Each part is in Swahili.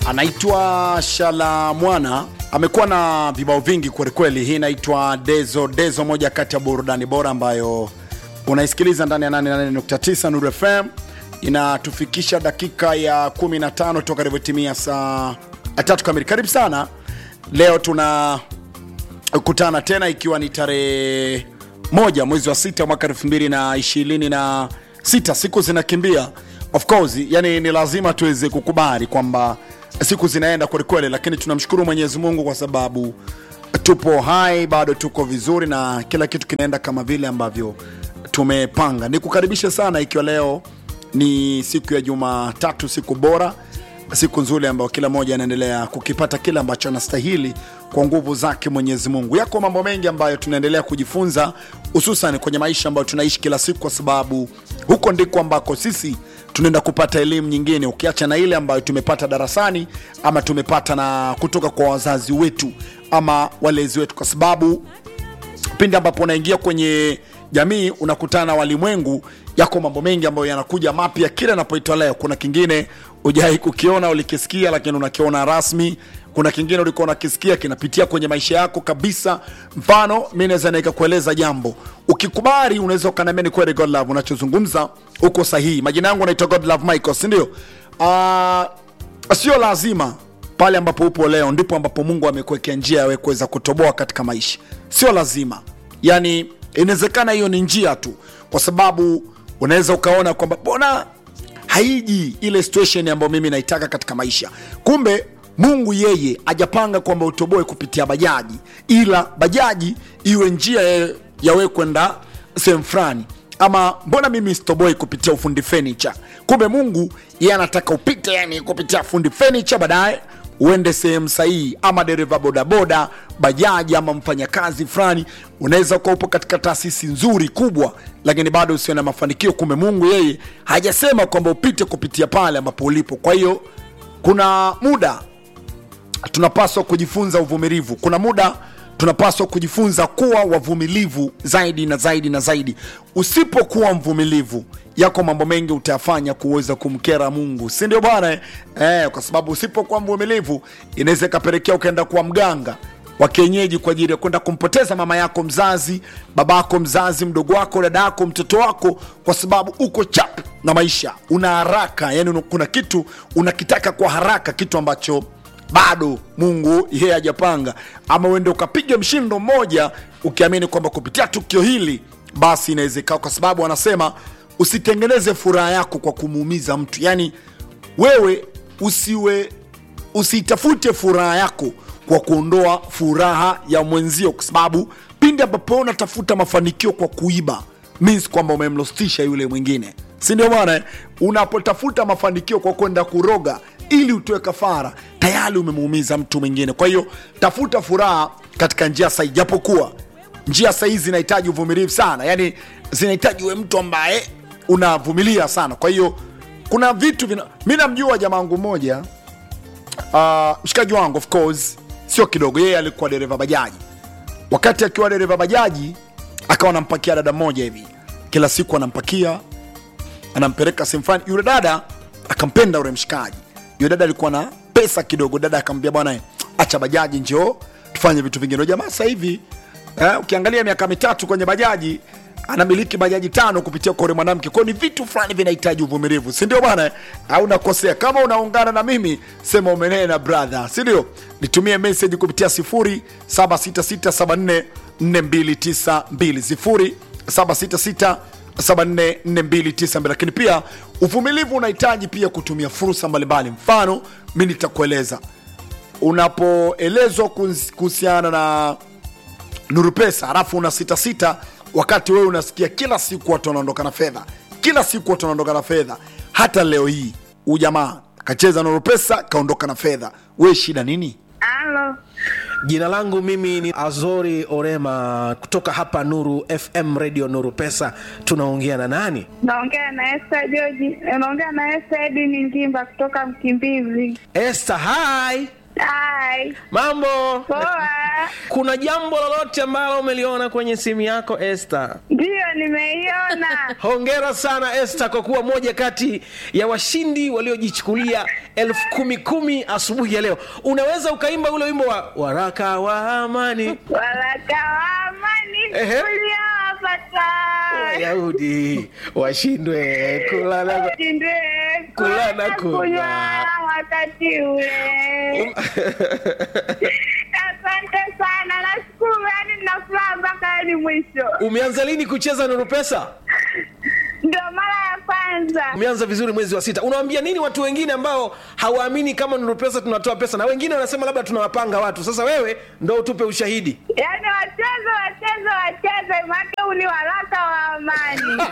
anaitwa Shala Mwana, amekuwa na vibao vingi kwelikweli. Hii inaitwa Dezo Dezo, moja kati ya burudani bora ambayo unaisikiliza ndani ya 88.9 Nuru FM. Inatufikisha dakika ya 15 toka ilivyotimia saa tatu kamili. Karibu sana. Leo tunakutana tena ikiwa ni tarehe moja mwezi wa sita mwaka elfu mbili na ishirini na sita. Siku zinakimbia of course, yani ni lazima tuweze kukubali kwamba siku zinaenda kwelikweli, lakini tunamshukuru Mwenyezi Mungu kwa sababu tupo hai, bado tuko vizuri na kila kitu kinaenda kama vile ambavyo tumepanga. Nikukaribishe sana, ikiwa leo ni siku ya Jumatatu, siku bora, siku nzuri ambayo kila mmoja anaendelea kukipata kile ambacho anastahili kwa nguvu zake Mwenyezi Mungu. Yako mambo mengi ambayo tunaendelea kujifunza, hususan kwenye maisha ambayo tunaishi kila siku, kwa sababu huko ndiko ambako sisi tunaenda kupata elimu nyingine, ukiacha na ile ambayo tumepata darasani ama tumepata na kutoka kwa wazazi wetu ama walezi wetu, kwa sababu pindi ambapo unaingia kwenye jamii unakutana na walimwengu, yako mambo mengi ambayo yanakuja mapya kila napoitwa leo. Kuna kingine ujai kukiona ulikisikia, lakini unakiona rasmi. Kuna kingine ulikuwa unakisikia kinapitia kwenye maisha yako kabisa. Mfano, mi naweza nikakueleza jambo, ukikubali unaweza ukaniambia ni kweli God love, unachozungumza uko sahihi. Majina yangu naitwa God love Michael, si ndio? Uh, sio lazima pale ambapo upo leo ndipo ambapo Mungu amekuwekea njia yawe kuweza kutoboa katika maisha, sio lazima. Yani inawezekana hiyo ni njia tu, kwa sababu unaweza ukaona kwamba mbona haiji ile situation ambayo mimi naitaka katika maisha. Kumbe Mungu yeye ajapanga kwamba utoboe kupitia bajaji, ila bajaji iwe njia ya- yawe kwenda sehemu fulani ama mbona mimi sitoboi kupitia ufundi furniture? Kumbe Mungu yeye anataka upite, yani kupitia fundi furniture, baadaye uende sehemu sahihi, ama dereva bodaboda, bajaji, ama mfanyakazi fulani. Unaweza kuwa upo katika taasisi nzuri kubwa, lakini bado usio na mafanikio. Kumbe Mungu yeye hajasema kwamba upite kupitia pale ambapo ulipo. Kwa hiyo kuna muda tunapaswa kujifunza uvumilivu. Kuna muda tunapaswa kujifunza kuwa wavumilivu zaidi na zaidi na zaidi. Usipokuwa mvumilivu, yako mambo mengi utayafanya kuweza kumkera Mungu, si ndio bwana? Eh, kwa sababu usipokuwa mvumilivu inaweza ikapelekea ukaenda kuwa mganga wa kienyeji kwa ajili ya kwenda kumpoteza mama yako mzazi, babako mzazi, mdogo wako, dada yako, mtoto wako, kwa sababu uko chap na maisha, una haraka. Yani kuna kitu unakitaka kwa haraka, kitu ambacho bado Mungu yeye hajapanga, ama uende ukapiga mshindo mmoja ukiamini kwamba kupitia tukio hili basi inawezekana, kwa sababu anasema usitengeneze furaha yako kwa kumuumiza mtu. Yani wewe usiwe usitafute furaha yako kwa kuondoa furaha ya mwenzio, kwa sababu pindi ambapo unatafuta mafanikio kwa kuiba means kwamba umemlostisha yule mwingine, si ndio bwana? eh? Unapotafuta mafanikio kwa kwenda kuroga ili utoe kafara, tayari umemuumiza mtu mwingine. Kwa hiyo tafuta furaha katika njia sahihi, japokuwa njia sahihi zinahitaji uvumilivu sana, yani zinahitaji uwe mtu ambaye unavumilia sana. Kwa hiyo kuna vitu vina... mi namjua jamaa wangu mmoja uh, mshikaji wangu of course sio kidogo, yeye alikuwa dereva bajaji. Wakati akiwa dereva bajaji, akawa anampakia dada mmoja hivi, kila siku anampakia, anampeleka sehemu fulani. Yule dada akampenda yule mshikaji. Yule dada alikuwa na pesa kidogo, dada akamwambia, bwana, acha bajaji, njoo tufanye vitu vingine. Yule Jamaa sasa hivi eh, ukiangalia miaka mitatu kwenye bajaji anamiliki bajaji tano kupitia kwa yule mwanamke. Kwa hiyo ni vitu fulani vinahitaji uvumilivu, si ndio bwana? Au nakosea? Kama unaungana na mimi sema umenena brother, si ndio? Nitumie message kupitia 0766744292 0766744292. Lakini pia uvumilivu unahitaji pia kutumia fursa mbalimbali. Mfano, mi nitakueleza unapoelezwa kuhusi- kuhusiana na Nuru Pesa halafu una sita sita, wakati wewe unasikia kila siku watu wanaondoka na fedha, kila siku watu wanaondoka na fedha. Hata leo hii huyu jamaa kacheza Nuru Pesa kaondoka na fedha, we shida nini? Halo, Jina langu mimi ni Azori Orema kutoka hapa Nuru FM Radio Nuru Pesa. Tunaongea na nani? naongea na Esther George, naongea na Esther Edini Ngimba kutoka Mkimbizi. Esther, hi. Hai. mambo Poa. kuna jambo lolote ambalo umeliona kwenye simu yako Esther? Ndiyo, nimeiona. hongera sana Esther kwa kuwa moja kati ya washindi waliojichukulia elfu kumi kumi asubuhi ya leo unaweza ukaimba ule wimbo wa waraka wa amani Waraka wa amani Ehe. uliowapata wayahudi washindwe kula na ushindwe Kula na kula kunywa. wakati ule. Asante sana, nashukuru, yani nina furaha mpaka hadi mwisho. umeanza lini kucheza nuru pesa Ndio mara ya kwanza. umeanza vizuri mwezi wa sita unawaambia nini watu wengine ambao hawaamini kama nuru pesa tunatoa pesa na wengine wanasema labda tunawapanga watu sasa wewe ndo utupe ushahidi Yaani wacheze wacheze wacheze, maana huu ni waraka wa amani.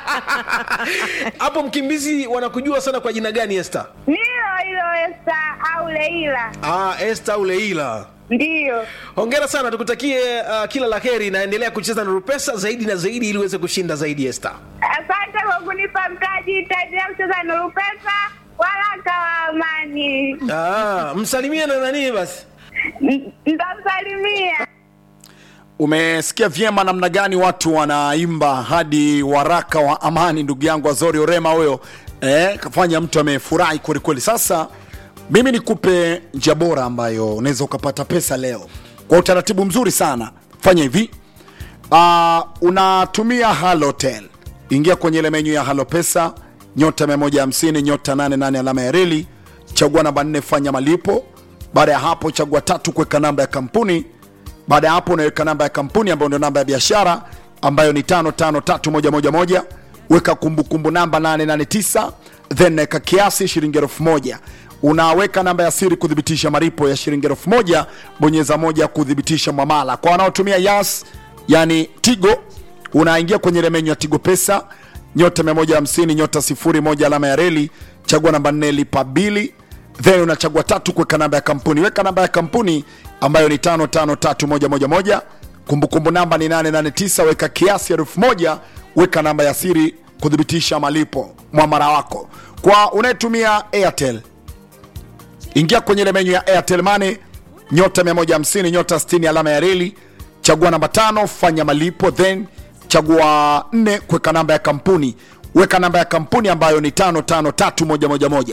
hapo mkimbizi wanakujua sana kwa jina gani Esther? Nilo hilo Esta au Leila, Ah, Esther au Leila. ndiyo. Hongera sana, tukutakie uh, kila la heri, naendelea kucheza Nuru Pesa zaidi na zaidi ili uweze kushinda zaidi Esther. Asante kwa kunipa mtaji, itaendelea kucheza Nuru Pesa, waraka wa amani. Ah, msalimie na nani basi? N- Nitamsalimia. umesikia vyema namna gani watu wanaimba hadi waraka wa amani ndugu yangu azori orema huyo eh, kafanya mtu amefurahi kwelikweli sasa mimi nikupe njia bora ambayo unaweza ukapata pesa leo kwa utaratibu mzuri sana fanya hivi uh, unatumia halotel ingia kwenye ile menyu ya halo pesa nyota 150 nyota 88 alama ya reli chagua namba 4 fanya malipo baada ya hapo chagua tatu kuweka namba ya kampuni baada ya hapo unaweka namba ya kampuni ambayo ndio namba ya biashara ambayo ni 553111 weka kumbukumbu namba 889 then naweka kiasi shilingi elfu moja unaweka namba ya siri kuthibitisha malipo ya shilingi elfu moja bonyeza moja kuthibitisha mwamala kwa wanaotumia yas yani tigo unaingia kwenye ile menyu ya tigo pesa nyota 150 nyota 01 alama ya reli chagua namba 4 lipa bili then unachagua tatu kuweka namba ya kampuni weka namba ya kampuni ambayo ni 553111 kumbukumbu namba ni 889 weka kiasi elfu moja weka namba ya siri kuthibitisha malipo mwamara wako kwa unayetumia airtel ingia kwenye ile menyu ya airtel money nyota 150 nyota 60 alama ya reli chagua namba tano fanya malipo then chagua nne kuweka namba ya kampuni weka namba ya kampuni ambayo ni 553111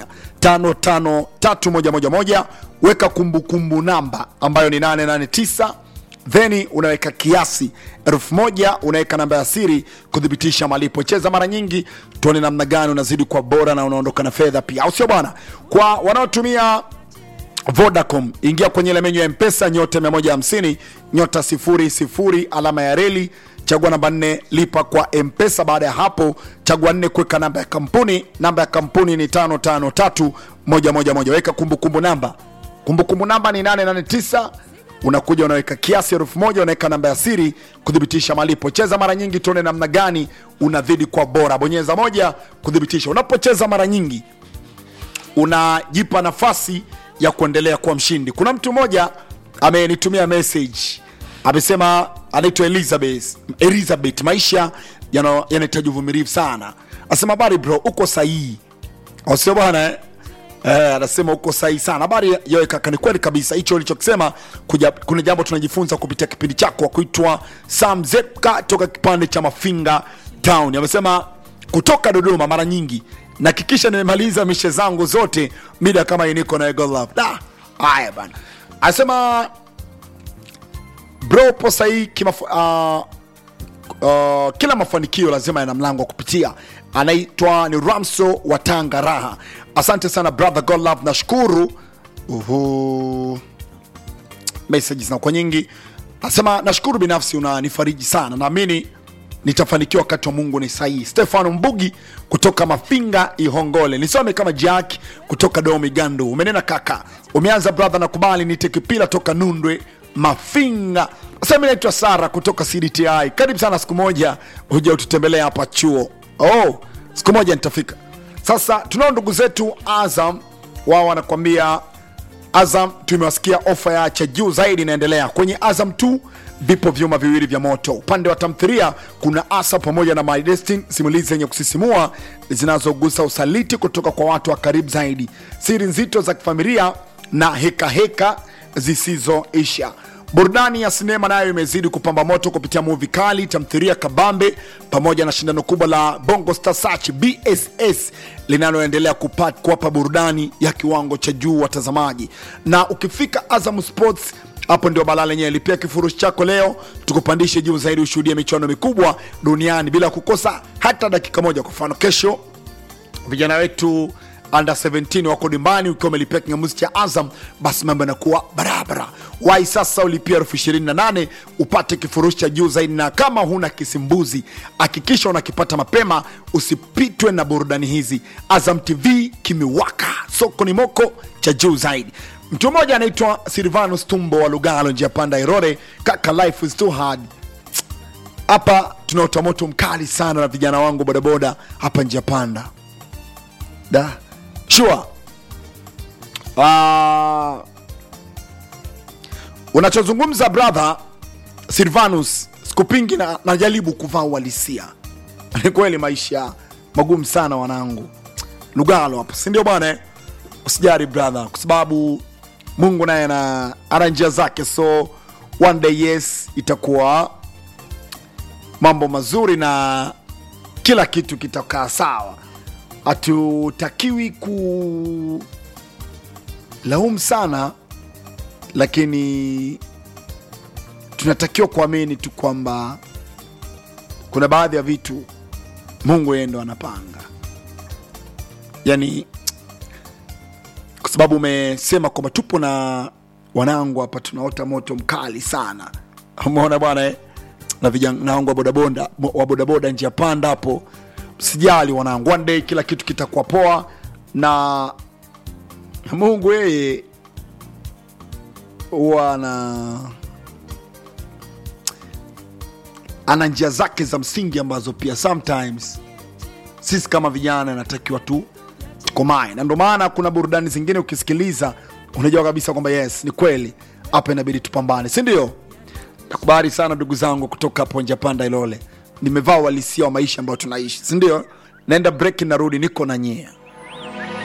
553111 weka kumbukumbu namba ambayo ni 889 then unaweka kiasi elfu moja unaweka namba ya siri kuthibitisha malipo cheza mara nyingi tuone namna gani unazidi kwa bora na unaondoka na fedha pia au sio bwana kwa wanaotumia vodacom ingia kwenye ile menyu ya mpesa nyota 150 nyota 00 alama ya reli chagua namba 4 lipa kwa mpesa baada ya hapo chagua 4 kuweka namba ya kampuni namba ya kampuni ni 553111 weka kumbukumbu namba kumbukumbu namba ni 889 unakuja unaweka kiasi elfu moja unaweka namba ya siri kuthibitisha malipo cheza mara nyingi tuone namna gani unazidi kwa bora bonyeza moja kuthibitisha unapocheza mara nyingi unajipa nafasi ya kuendelea kuwa mshindi kuna mtu mmoja amenitumia message amesema anaitwa elizabeth elizabeth maisha yana- yanahitaji uvumilivu sana asema habari bro uko sahihi Au sio bwana eh? Eh, anasema uko sahihi sana habari yoe kaka ni kweli kabisa hicho ulichokisema kuja- kuna jambo tunajifunza kupitia kipindi chako wa kuitwa sam zepka toka kipande cha mafinga town amesema kutoka dodoma mara nyingi nahakikisha nimemaliza mishe zangu zote mida kama hii niko na Eagle love da haya bana anasema bro po sahii kimaf uh, uh, kila mafanikio lazima yana mlango wa kupitia anaitwa ni ramso wa tanga raha asante sana brother god love nashukuru uhu message zinakuwa nyingi asema nashukuru binafsi unanifariji sana naamini nitafanikiwa wakati wa mungu ni sahihi stefano mbugi kutoka mafinga ihongole nisome kama jack kutoka domigando umenena kaka umeanza brother nakubali nite kipila toka nundwe mafinga sasa mi naitwa sara kutoka cdti karibu sana siku moja huja ututembelea hapa chuo oh, siku moja nitafika sasa tunao ndugu zetu azam wao wanakwambia Azam tumewasikia ofa ya cha juu zaidi inaendelea kwenye Azam 2 vipo vyuma viwili vya moto. Upande wa tamthilia kuna Asa pamoja na My Destiny, simulizi zenye kusisimua zinazogusa usaliti kutoka kwa watu wa karibu zaidi, siri nzito za kifamilia na heka heka zisizoisha burudani ya sinema nayo imezidi kupamba moto kupitia muvi kali tamthiria kabambe pamoja na shindano kubwa la bongo star search bss linaloendelea kupa- kuwapa burudani ya kiwango cha juu watazamaji na ukifika azam sports hapo ndio balaa lenyewe lipia kifurushi chako leo tukupandishe juu zaidi ushuhudie michuano mikubwa duniani bila kukosa hata dakika moja kwa mfano kesho vijana wetu under 17 wako dimbani ukiwa umelipia kingamuzi cha azam basi mambo yanakuwa barabara wai sasa ulipia elfu ishirini na nane upate kifurushi cha juu zaidi na kama huna kisimbuzi hakikisha unakipata mapema usipitwe na burudani hizi azam tv kimewaka soko ni moko cha juu zaidi mtu mmoja anaitwa silvanus tumbo wa lugalo njia panda irore kaka life is too hard hapa tunaota moto mkali sana na vijana wangu bodaboda hapa njia panda da sure uh, unachozungumza brother silvanus sikupingi na najaribu kuvaa uhalisia ni kweli maisha magumu sana wanangu lugalo hapa sindio bwana eh? usijari brother kwa sababu mungu naye ana ana njia zake so one day yes itakuwa mambo mazuri na kila kitu kitakaa sawa hatutakiwi ku laumu sana lakini tunatakiwa kuamini tu kwamba kuna baadhi ya vitu mungu yeye ndo anapanga yani kwa sababu umesema kwamba tupo na wanangu hapa tunaota moto mkali sana umeona bwana eh? na vijana wangu wa bodaboda wa bodaboda njia panda hapo sijali wanangu one day kila kitu kitakuwa poa na mungu yeye huwa ana ana njia zake za msingi ambazo pia sometimes sisi kama vijana natakiwa tu tukomae na ndo maana kuna burudani zingine ukisikiliza unajua kabisa kwamba yes ni kweli hapa inabidi tupambane si ndio nakubali sana ndugu zangu kutoka hapo njapanda ilole nimevaa uhalisia wa maisha ambayo tunaishi si ndio naenda break narudi niko na nyea